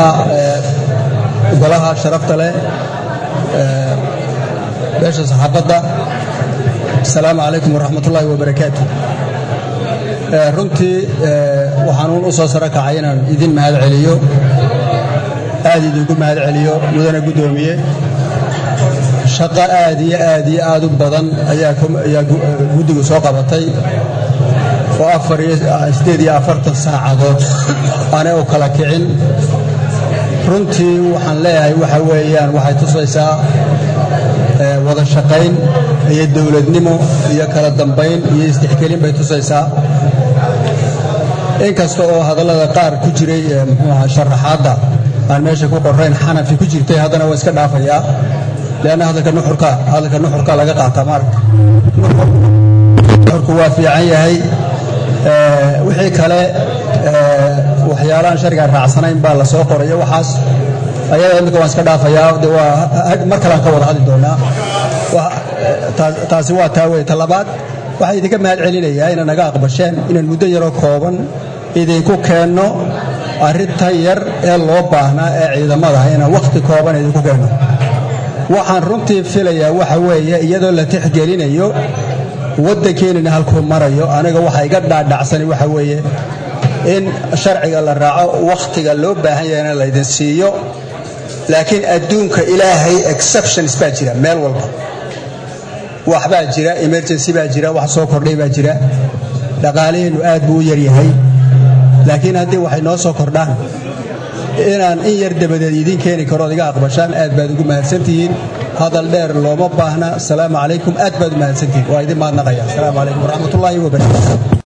golaha sharafta leh beesha saxaafadda asalaamu calaykum waraxmatullaahi wabarakaatu runtii waxaanuun u soo saro kacay inaan idin mahad celiyo aad idinku mahad celiyo mudana guddoomiye shaqo aad iyo aad iyo aad u badan ayaa guddigu soo qabatay oo afariyosideed iyo afartan saacadood aanay u kala kicin runtii waxaan leeyahay waxa weeyaan waxay tusaysaa wada shaqayn iyo dowladnimo iyo kala dambayn iyo istixkelin bay tusaysaa inkasta oo hadallada qaar ku jiray mxuuaha sharaxaadda aan meesha ku qorayn xanafi ku jirtay haddana waa iska dhaafayaa leanna hadalka nuxurka hadalka nuxurka laga qaataa maaragta nuxurku waa fiican yahay wixii kale waxyaalahaan sharciga raacsanayn baa la soo qorayo waxaas ayada imika waan iska dhaafayaa de waa mar kalean ka wada hadli doonaa taasi waa taa wey ta labaad waxaa idinka mahad celinayaa inaad naga aqbasheen inaan muddo yaroo kooban idinku keenno arrintan yar ee loo baahnaa ee ciidamada inaan wakhti kooban idinku keenno waxaan runtii filayaa waxa weeye iyadoo la tixgelinayo waddankeenina halkuu marayo aniga waxa iga dhaadhacsani waxa weeye in sharciga la raaco wakhtiga loo baahan yahayna laydin siiyo laakiin adduunka ilaahay exceptions baa jira meel walba waxbaa jira emergency baa jira wax soo kordhay baa jira dhaqaalaheennu aad buu u yaryahay laakiin haddii waxay noo soo kordhaan inaan in yar dabadeed idiin keeni karood iga aqbashaan aad baad ugu mahadsantihiin hadal dheer looma baahna asalaamu calaykum aad baad u mahadsantihiin waa idin mahadnaqaya asalaamu calaykum waraxmatullaahi wabarakatu